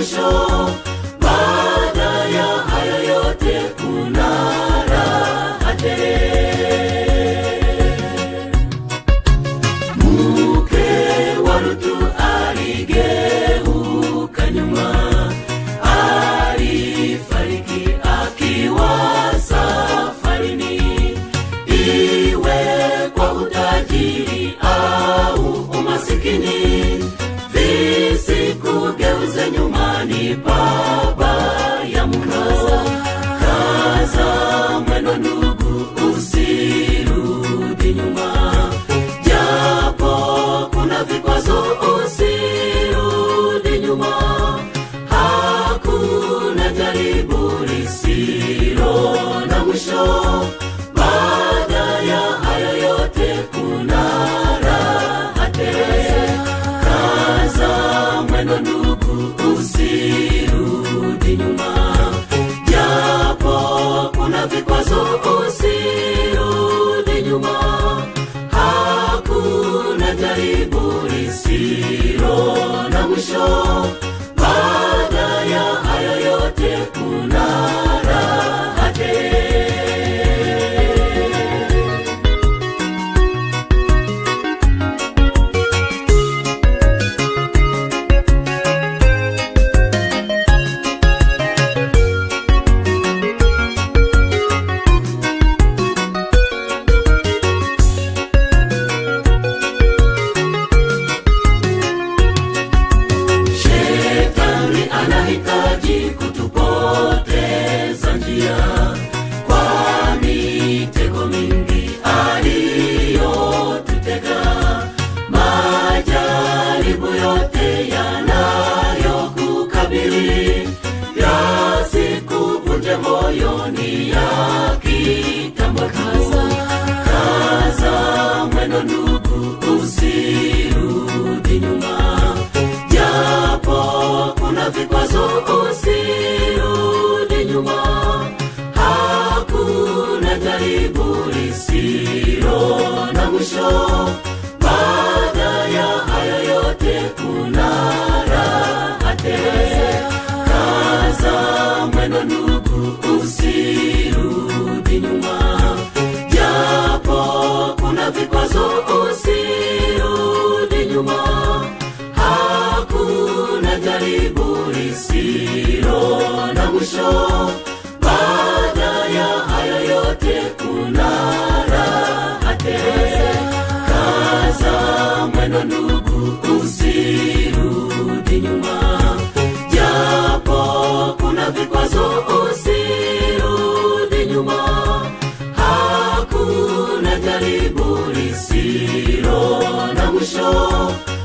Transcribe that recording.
mwisho baada ya haya yote kuna raha tele mke wa Lutu aligeuka nyuma, alifariki akiwa safarini, iwe kwa utajiri au umasikini, visikugeuze nyumbani pabaya mno. Kaza mwendo ndugu, usirudi nyuma japo kuna vikwazo usirudi nyuma hakuna jaribu lisilo na mwisho baada ya haya yote kuna raha tele kaza mwendo ndugu usirudi nyuma japo kuna vikwazo usirudi nyuma hakuna jaribu lisilo na mwisho baada ya haya yote kuna raha tele Shetani anahitaji kutupoteza njia kwa mitego mingi aliyotutega, majaribu yote yanayokukabili yasikuvunje moyoni ya kitambo tu. Kaza mwendo ndugu, usirudi nyuma japo kuna vikwazo usirudi nyuma hakuna jaribu lisilo na mwisho baada ya haya yote kuna raha tele kaza mwendo ndugu usirudi nyuma japo kuna vikwazo usirudi nyuma hakuna jaribu lisilo na mwisho baada ya haya yote kuna raha tele kaza mwendo ndugu usirudi nyuma japo kuna vikwazo usirudi nyuma hakuna jaribu lisilo na mwisho